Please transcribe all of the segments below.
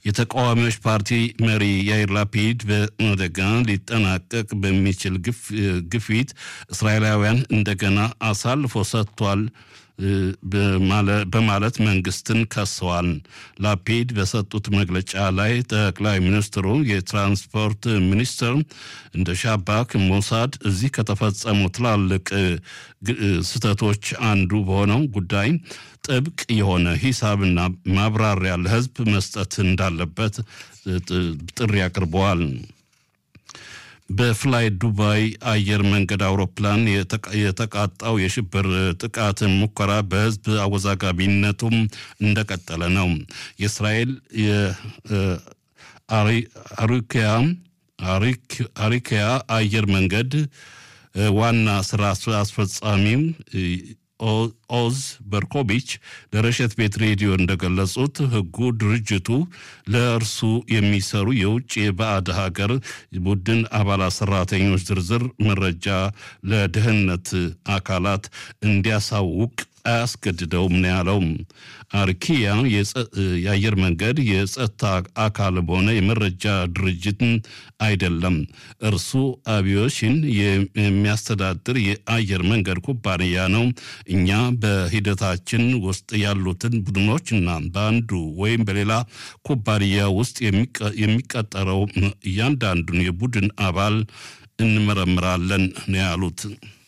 የተቃዋሚዎች ፓርቲ መሪ ያይር ላፒድ በአደጋ ሊጠናቀቅ በሚችል ግፊት እስራኤላውያን እንደገና አሳልፎ ሰጥቷል በማለት መንግስትን ከሰዋል። ላፒድ በሰጡት መግለጫ ላይ ጠቅላይ ሚኒስትሩ የትራንስፖርት ሚኒስትር እንደ ሻባክ፣ ሞሳድ እዚህ ከተፈጸሙ ትላልቅ ስህተቶች አንዱ በሆነው ጉዳይ ጥብቅ የሆነ ሂሳብና ማብራሪያ ለህዝብ መስጠት እንዳለበት ጥሪ አቅርበዋል። በፍላይ ዱባይ አየር መንገድ አውሮፕላን የተቃጣው የሽብር ጥቃት ሙከራ በህዝብ አወዛጋቢነቱም እንደቀጠለ ነው። የእስራኤል አሪኪያ አየር መንገድ ዋና ስራ አስፈጻሚም ኦዝ በርኮቢች ለረሸት ቤት ሬዲዮ እንደገለጹት ህጉ ድርጅቱ ለእርሱ የሚሰሩ የውጭ የባዕድ ሀገር ቡድን አባላት ሰራተኞች ዝርዝር መረጃ ለደህንነት አካላት እንዲያሳውቅ አያስገድደውም ነው ያለው። አርኪያ የአየር መንገድ የጸጥታ አካል በሆነ የመረጃ ድርጅት አይደለም። እርሱ አቪዬሽን የሚያስተዳድር የአየር መንገድ ኩባንያ ነው። እኛ በሂደታችን ውስጥ ያሉትን ቡድኖችና በአንዱ ወይም በሌላ ኩባንያ ውስጥ የሚቀጠረው እያንዳንዱን የቡድን አባል እንመረምራለን ነው ያሉት።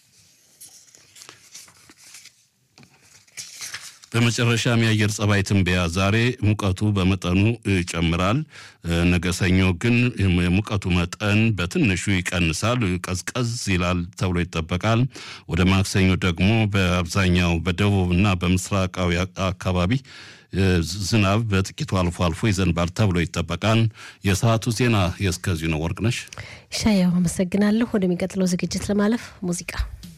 በመጨረሻም የአየር ጸባይ ትንበያ ዛሬ ሙቀቱ በመጠኑ ይጨምራል። ነገ ሰኞ ግን የሙቀቱ መጠን በትንሹ ይቀንሳል፣ ቀዝቀዝ ይላል ተብሎ ይጠበቃል። ወደ ማክሰኞ ደግሞ በአብዛኛው በደቡብ እና በምስራቃዊ አካባቢ ዝናብ በጥቂቱ አልፎ አልፎ ይዘንባል ተብሎ ይጠበቃል። የሰዓቱ ዜና የእስከዚሁ ነው። ወርቅነሽ ሻያው አመሰግናለሁ። ወደሚቀጥለው ዝግጅት ለማለፍ ሙዚቃ